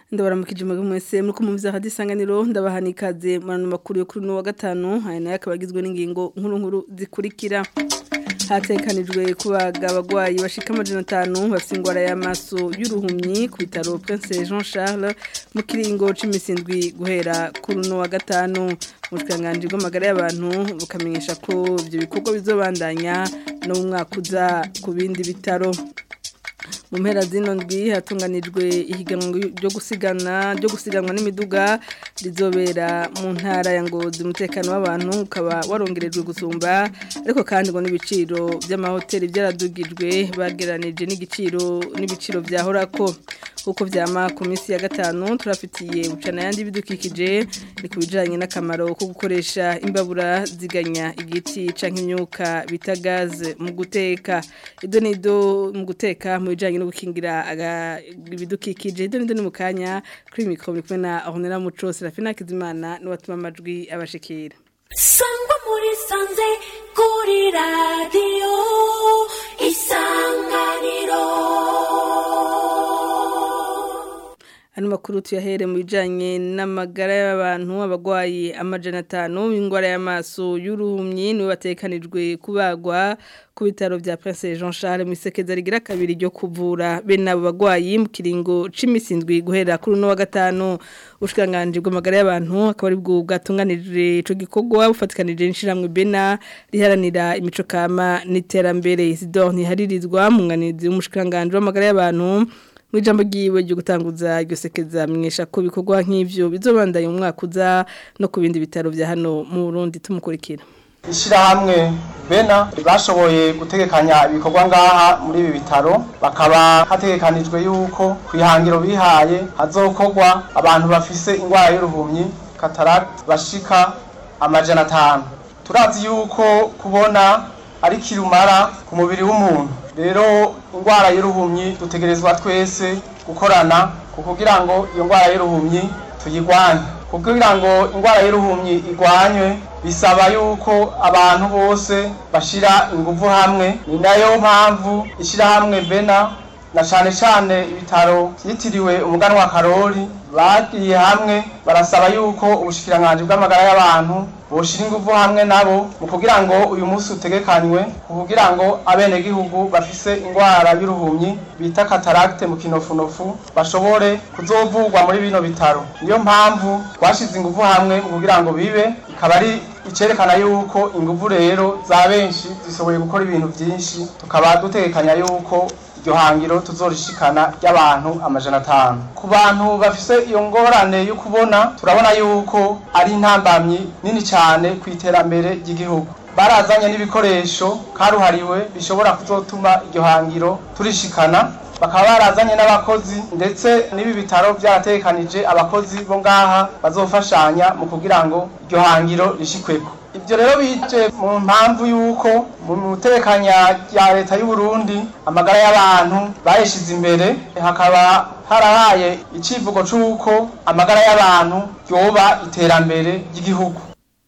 ndabaramukije mwebwe mwese muri kumumviza hadi isanganiro ndabahana ikaze mu makuru yo kuri uno wa gatanu aya nayo akaba agizwe n'ingingo nkuru nkuru zikurikira hatekanijwe kubaga abagwayi bashika amajana atanu bafite ingwara y'amaso y'uruhumyi ku bitaro Prince Jean Charles mu kiringo c'imisi guhera kuri uno wa gatanu ubushikanganje bw'amagara y'abantu bukamenyesha ko ibyo bikorwa bizobandanya no mu mwaka uza ku bindi bitaro mu mpera zino ndwi hatunganijwe ihiganwa ryo gusigana ryo gusiganwa n'imiduga rizobera mu ntara ya ngozi umutekano w'abantu ukaba warongerejwe gusumba ariko kandi ngo n'ibiciro by'amahoteli byaradugijwe bageranije n'igiciro n'ibiciro byahorako uko vyama ku minsi ya gatanu turafitiye ucana yandi bidukikije ni ku bijanye n'akamaro ko gukoresha imbabura ziganya igiti canke imyuka bita gaze mu guteka ido nido mu guteka mu bijanye no gukingira ibidukikije ido nido ni mu kanya kuri mikro muri kumwe na Ornella Muco Serafina Kizimana n'uwatuma amajwi abashikira sangwa muri sanze kuri radio isanganiro Ano makuru tuyahere mu bijanye n'amagara y'abantu abagwayi amajana atanu ingwara y'amaso y'uruhumyi niwe batekanijwe kubagwa ku bitaro vya Prince Jean Charles mu isekeza rigira kabiri ryo kuvura bene abo bagwayi mu kiringo c'imisindwi guhera kuri no wa gatanu ushikanganje bw'amagara y'abantu akaba ari bwo bwatunganije ico gikorwa bufatikanije n'ishiramwe bena riharanira imico kama n'iterambere Isidore ntiharirizwa mu nganizi w'umushikanganje w'amagara y'abantu mu ijambo ryiwe ryo gutanguza iryo sekeza mwesha ko bikorwa nk'ivyo bizobandanya mu mwaka uza no ku bindi bitaro vya hano mu Burundi tumukurikira ishyirahamwe bena bashoboye gutegekanya ibikorwa ngaha muri ibi bitaro bakaba hategekanijwe yuko ku ihangiro bihaye hazokorwa abantu bafise indwara y'uruhumyi kataragiti bashika amajana atanu turazi yuko kubona ari kirumara ku mubiri w'umuntu rero indwara y'uruhumyi dutegerezwa twese gukorana kugira ngo iyo ndwara y'uruhumyi tuyigwanye kugira ngo indwara y'uruhumyi igwanywe bisaba yuko abantu bose bashira ingufu hamwe ni nayo mpamvu ishyirahamwe bena na cyane cyane ibitaro byitiriwe umuganwa karori bagiye hamwe barasaba yuko ubushikiranganji bw'amagara y'abantu boshira ingufu hamwe nabo mu kugira ngo uyu munsi utegekanywe kugira ngo abenegihugu bafise indwara y'uruhumyi bita kataragite mu kinofunofu bashobore kuzovurwa muri bino bitaro niyo mpamvu twashize ingufu hamwe mu kugira ngo bibe ikaba ari icerekana yuko ingufu rero za benshi zishoboye gukora ibintu byinshi tukaba dutekanya yuko iryo hangiro tuzorishikana ry'abantu amajana atanu ku bantu bafise iyo ngorane yo kubona turabona yuko ari intambamyi nini cyane ku iterambere ry'igihugu barazanye n'ibikoresho karuhariwe bishobora kuzotuma iryo hangiro turishikana bakaba barazanye n'abakozi ndetse n'ibi bitaro byaratekanije abakozi bo ngaha bazofashanya mu kugira ngo iryo hangiro rishikweko ibyo rero bije mu mpamvu y'uko mu mutekanya rya leta y'u Burundi amagara y'abantu bayishize imbere hakaba harahaye icivugo c'uko amagara y'abantu yoba iterambere ry'igihugu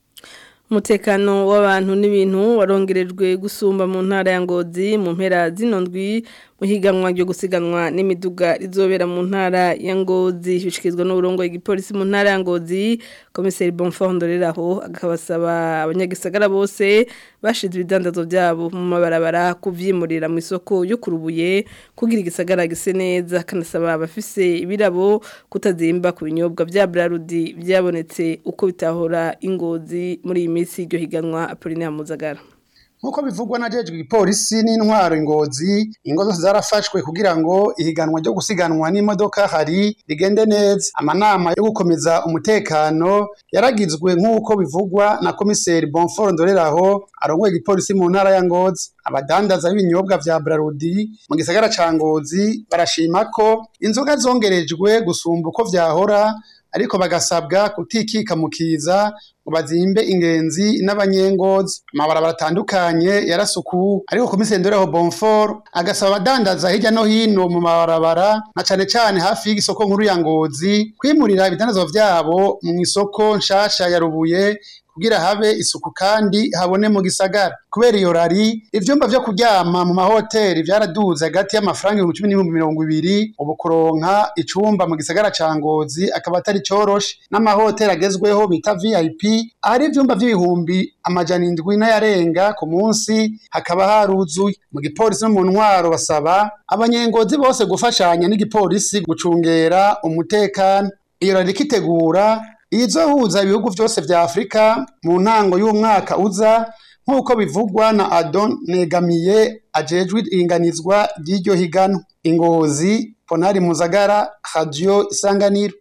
umutekano w'abantu n'ibintu warongerejwe gusumba mu ntara ya ngozi mu mpera zino ndwi mu higanwa ryo gusiganwa n'imiduga rizobera mu ntara ya ngozi bishyikirizwa n'uburongo igipolisi mu ntara ya ngozi komiseri bonfort ndoreraho akabasaba abanyagisagara bose bashize ibidandazo byabo mu mabarabara kuvyimurira mu isoko yo kurubuye kugira igisagara gise neza kanasaba abafise ibirabo kutazimba ku binyobwa vya Brarudi byabonetse uko bitahora ingozi muri iyi minsi iryo higanwa Apollinaire Muzagara nkuko bivugwa na jejwe igipolisi n'intwaro ingozi ingo zose zarafashwe kugira ngo ihiganwa ryo gusiganwa n'imodoka hari rigende neza amanama yo gukomeza umutekano yaragizwe nk'uko bivugwa na komiseri bonfort ndoreraho arongoye igipolisi mu ntara ya ngozi abadandaza b'ibinyobwa vya brarudi mu gisagara ca ngozi barashima ko inzoga zongerejwe gusumba uko vyahora ariko bagasabwa kutikika mu kiza ngo bazimbe ingenzi n'abanyengozi amabarabara atandukanye yarasukuwe ariko komiseri ndoreho bonfort agasaba abadandaza hirya no hino mu mabarabara na cane cane hafi y'isoko nkuru ya ngozi kwimurira ibidandazwa vyabo mu isoko nshasha ya rubuye kugira habe isuku kandi habone mu gisagara kubera iyo rari ivyumba vyo kuryama mu mahoteli vyaraduze hagati y'amafaranga ibihumbi cumi n'ibihumbi mirongo ibiri ubu kuronka icumba mu gisagara ca ngozi akaba atari coroshe n'amahoteli agezweho bita vip ahari ivyumba vy'ibihumbi amajana indwi n'ayarenga ku munsi hakaba haruzuye mu gipolisi no mu ntwaro basaba abanyengozi bose gufashanya n'igipolisi gucungera umutekano iyo rari ikitegura izohuza ibihugu vyose vya Afrika mu ntango y'umwaka uza nk'uko bivugwa na Adon Negamiye ajejwe iringanizwa ry'iryo higano ingozi Ponari Muzagara Radio Isanganiro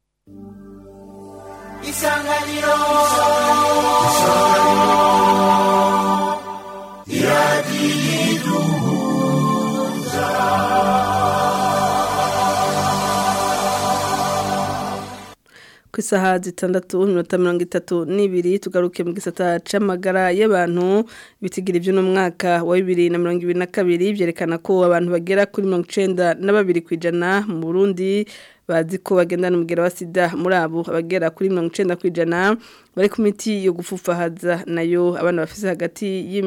Isanganiro ku isaha zitandatu iminota mirongo itatu n'ibiri tugaruke mu gisata c'amagara y'abantu bitigira ibyo n'umwaka wa bibiri na mirongo ibiri na kabiri byerekana ko abantu bagera kuri mirongo icenda na babiri ku ijana mu burundi bazi ko bagendana umugera wa sida muri abo abagera kuri mirongo icenda ku ijana bari ku miti yo gufufahaza nayo abana bafise hagati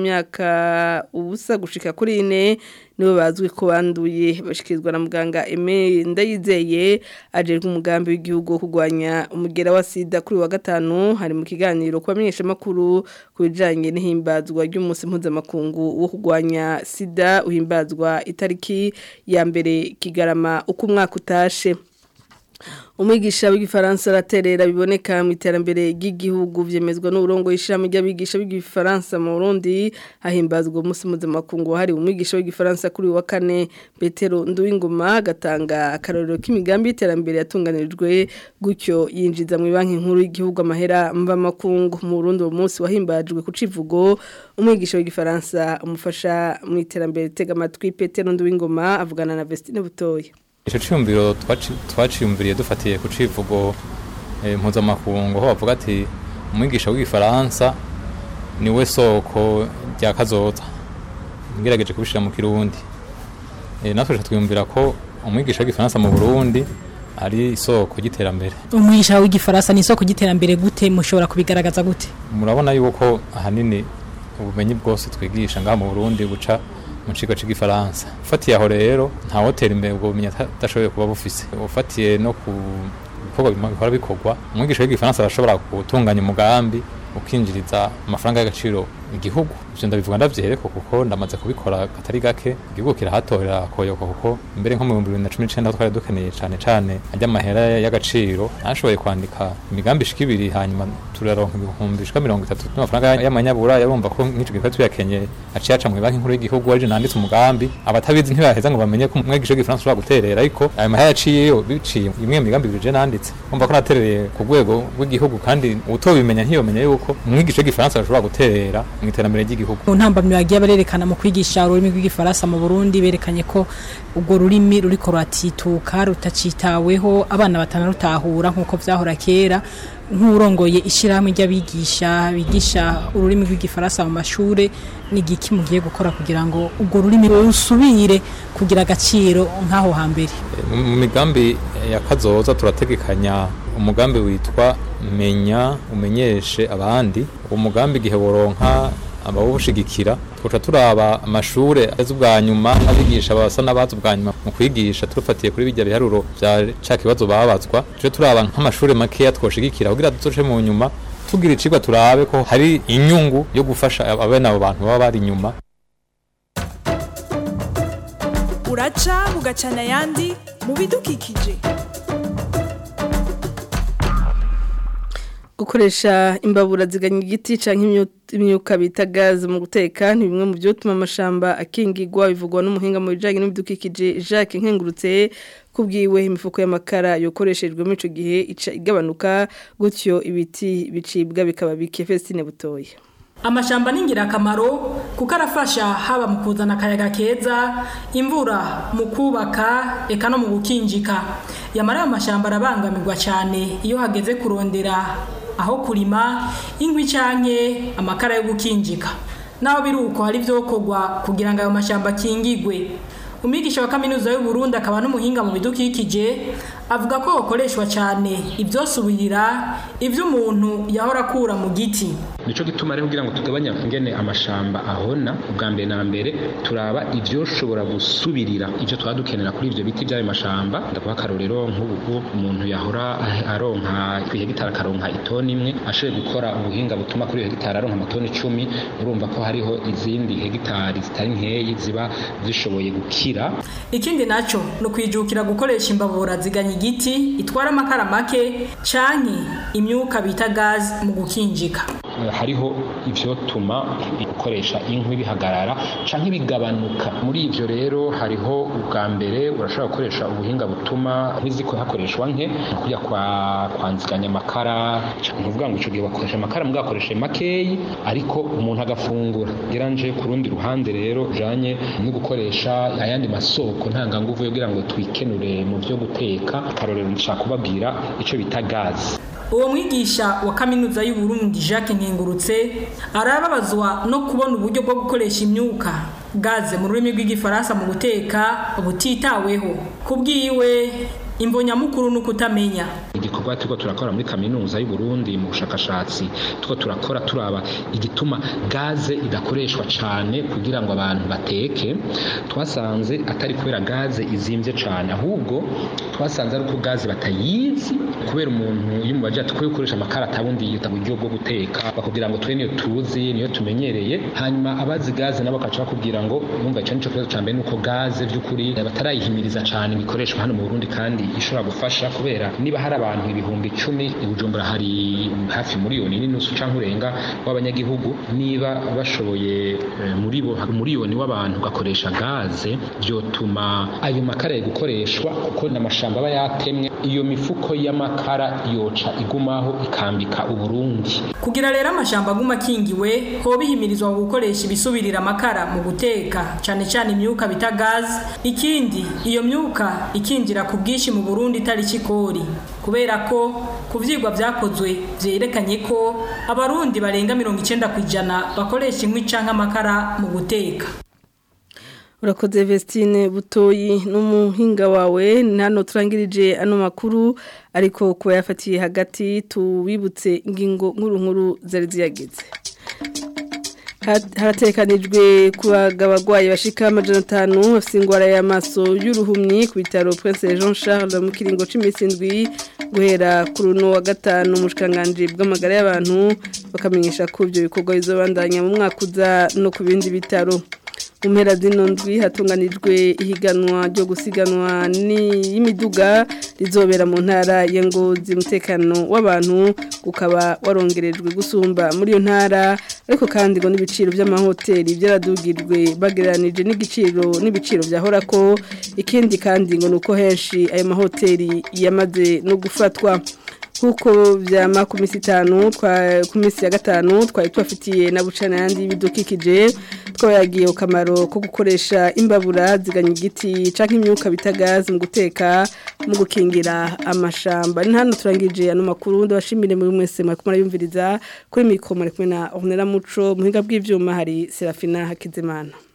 y'imyaka ubusa gushika kuri ine nibo bazwi ko banduye bashikirizwa na muganga Aime Ndayizeye ajejwe umugambi w'igihugu wo kurwanya umugera wa sida kuri wa gatanu hari mu kiganiro ku bamenyesha makuru ku bijanye n'ihimbazwa ry'umunsi mpuzamakungu wo kurwanya sida uhimbazwa itariki ya mbere kigarama uko umwaka utashe umwigisha w'igifaransa araterera biboneka mu iterambere ry'igihugu vyemezwa n'uburongo y'ishami ry'abigisha b'igifaransa mu Burundi hahimbazwa umunsi mpuzamakungu hari umwigisha w'igifaransa kuri wa kane Petero Nduwingoma gatanga akarorero k'imigambi y'iterambere yatunganirijwe gutyo yinjiza mu banki nkuru y'igihugu amahera mva makungu mu Burundi uwo munsi wahimbajwe ku civugo umwigisha w'igifaransa umufasha mu iterambere tega amatwi Petero Nduwingoma avugana na Vestine Butoya icyo cyumviro twaciyumviriye dufatiye ku civugo mpuzamakungu aho bavuga ati umwigisha w'igifaransa niwe soko rya kazoza ngerageje kubishyira mu kirundi natwe twiyumvira ko umwigisha w'igifaransa mu burundi ari isoko ry'iterambere umwigisha w'igifaransa ni isoko ry'iterambere gute mushobora kubigaragaza gute murabona yuko ahanini ubumenyi bwose twigisha ngaha mu burundi buca mu kigo cy'igifaransa ufatiye aho rero nta hoteli imbere ubwo bumenyi adashoboye kuba bufise ufatiye no ku bikorwa bihora bikorwa umwigisha w'igifaransa arashobora gutunganya umugambi ukinjiriza amafaranga y'agaciro igihugu ivyo ndabivuga ndavyereko kuko ndamaze kubikora katari gake igihugu kirahatorera koyoka kuko mbere nko mu bihumbi bibiri na cumi n'icenda twari dukeneye cane cane ajya amahera y'agaciro nashoboye kwandika imigambi ishika ibiri hanyuma turaronka ibihumbi bishika mirongo itatu n'amafaranga y'amanyabura yarumva ko nk'ico gikorwa tuyakenye aciye aca mu banki nkuru y'igihugu arije nanditse umugambi abatabizi ntibaheza ngo bamenye ko umwigisha w'igifaransa ushobora guterera ariko ayo mahera yaciyeyo biciye imwe mu migambi ibiri je nanditse umva ko naterereye ku rwego rw'igihugu kandi utobimenya ntiyomenya yuko umwigisha w'igifaransa ashobora guterera mu iterambere ry'igihugu mu ntambamyi bagiye barerekana mu kwigisha ururimi rw'igifaransa mu Burundi berekanye ko ubwo rurimi ruriko ruratituka rutacitaweho abana batanarutahura nk'uko vyahora kera nk'urongoye ishyirahamwe ry'abigisha bigisha ururimi rw'igifaransa mu mashure ni igiki mugiye gukora kugira ngo ubwo rurimi rusubire kugira agaciro nk'aho hambere mu migambi ya kazoza turategekanya umugambi witwa menya umenyeshe abandi uwo mugambi igihe woronka abawushigikira tuca turaba amashure azi ubwa nyuma abigisha basa n'abazi ubwa nyuma mu kwigisha turufatiye kuri bijya biharuro vya ca kibazo babazwa tuje turaba nk'amashure makeya twoshigikira kugira duce mu nyuma tugira icigwa turabe ko hari inyungu yo gufasha abene abo bantu baba bari inyuma uraca bugacana ayandi mu bidukikije gukoresha imbabura ziganya igiti canke imyuka bita gaze mu guteka ni bimwe mu byotuma amashamba akingirwa bivugwa n'umuhinga mu bijanye n'ibidukikije Jacques Nkengurutse kubwiwe imifuko y'amakara yokoreshejwe mu ico gihe ica igabanuka gutyo ibiti bicibwa bikaba bike Festine butoye amashamba ni ingirakamaro kuko arafasha haba mu kuzana akayaga keza imvura mu kubaka eka no mu gukinjika yamara ayo mashyamba arabangamirwa cyane iyo hageze kurondera aho kurima inkwi canke amakara yo gukinjika naho biri uko hari vyokorwa kugira ngo ayo mashamba akingigwe umwigisha wa kaminuza y'u Burundi akaba n'umuhinga mu bidukikije avuga ko hakoreshwa cyane ibyosubirira ibyo umuntu yahora akura mu giti nico gituma rero kugira ngo tugabanye ingene amashamba ahona ubwa mbere na mbere turaba ivyoshobora gusubirira ivyo twaba dukenera kuri ivyo biti vy'ayo mashamba ndakuba akarorero nk'ubu umuntu yahora aronka kwihegitari akaronka itoni imwe ashoboye gukora ubuhinga butuma kuri iyo hegitari aronka amatoni icumi urumva ko hariho izindi hegitari zitari nkeyi ziba zishoboye gukira ikindi naco ni ukwijukira gukoresha imbabura ziganya igiti itwara amakara make canke imyuka bita gazi mu gukinjika hariho ivyotuma gukoresha inkwi bihagarara canke bigabanuka muri ivyo rero hariho ubwa mbere urashobora gukoresha ubuhinga butuma nk'iziko hakoreshwa nke kujya kwa kwanziganya amakara ntuvuga ngo ico gihe bakoresha amakara mbwa bakoreshe makeyi ariko umuntu agafungura geranje ku rundi ruhande rero janye no gukoresha ayandi masoko ntanganguvu kugira ngo twikenure mu vyo guteka akarorero ndashaka kubabwira ico bita gazi uwo mwigisha wa kaminuza y'u Burundi Jacques Nkengurutse arababazwa no kubona uburyo bwo gukoresha imyuka gaze mu rurimi rw'igifaransa mu guteka butitaweho kubwiwe imbonyamukuru ni ukutamenya igikorwa turiko turakora muri kaminuza y'u Burundi mu bushakashatsi turiko turakora turaba igituma gaze idakoreshwa cane kugira ngo abantu bateke twasanze atari kubera gaze izimvye cane ahubwo twasanze ari uko gaze batayizi kubera umuntu iyo mubaje ati gukoresha amakara atabundi yita buryo bwo guteka bakubwira ngo twe niyo tuzi niyo tumenyereye hanyuma abazi gaze nabo bakaca bakubwira ngo numva ico nico kibazo ca mbere nuko gaze vy'ukuri batarayihimiriza cane bikoreshwa hano mu Burundi kandi ishobora gufasha kubera niba hari abantu ibihumbi icumi i Bujumbura hari hafi miliyoni n'inusu canke urenga w'abanyagihugu niba bashoboye muri bo miliyoni w'abantu gakoresha gaze vyotuma ayo makara yo gukoreshwa kuko n'amashamba aba yatemwe iyo mifuko y'amakara yoca igumaho ikambika uburundi kugira rero amashamba aguma akingiwe ho bihimirizwa gukoresha ibisubirira amakara mu guteka cyane cyane imyuka bita gaze ikindi iyo myuka ikinjira ku bwinshi mu Burundi itari kikori kubera ko ku vyigwa vyakozwe vyerekanye ko abarundi barenga 90 kwijana bakoresha inkwi canke amakara mu guteka urakoze Vestine butoyi n'umuhinga wawe nano turangirije ano makuru ariko kuba yafatiye hagati tubibutse ingingo nkuru nkuru zari ziyageze haratekanijwe kubaga abagwayi bashika amajana atanu bafite indwara y'amaso y'uruhumyi ku bitaro Prince Jean Charles mu kiringo c'imisi indwi guhera ku runo wa gatanu umushikanganje bw'amagara y'abantu bakamenyesha ko ibyo bikorwa bizobandanya mu mwaka uza no ku bindi bitaro mu mpera zino ndwi hatunganijwe ihiganwa ryo gusiganwa n'imiduga rizobera mu ntara ya ngozi umutekano w'abantu ukaba warongerejwe gusumba muri iyo ntara ariko kandi ngo n'ibiciro by'amahoteli byaradugirwe bagereranije n'igiciro n'ibiciro byahora ko ikindi kandi ngo ni uko henshi ayo mahoteli yamaze no gufatwa kuko byama ku minsi itanu ku minsi ya gatanu twari tubafitiye na bucana yandi y'ibidukikije twabayagiye akamaro ko gukoresha imbabura ziganya igiti cyangwa imyuka bita gazi mu guteka mu gukingira amashamba ni hano turangije ano makuru ndabashimire muri mwese mwari kumara kuri mikoro muri kumwe na Ornella Muco muhinga bw'ibyuma hari Serafina Hakizimana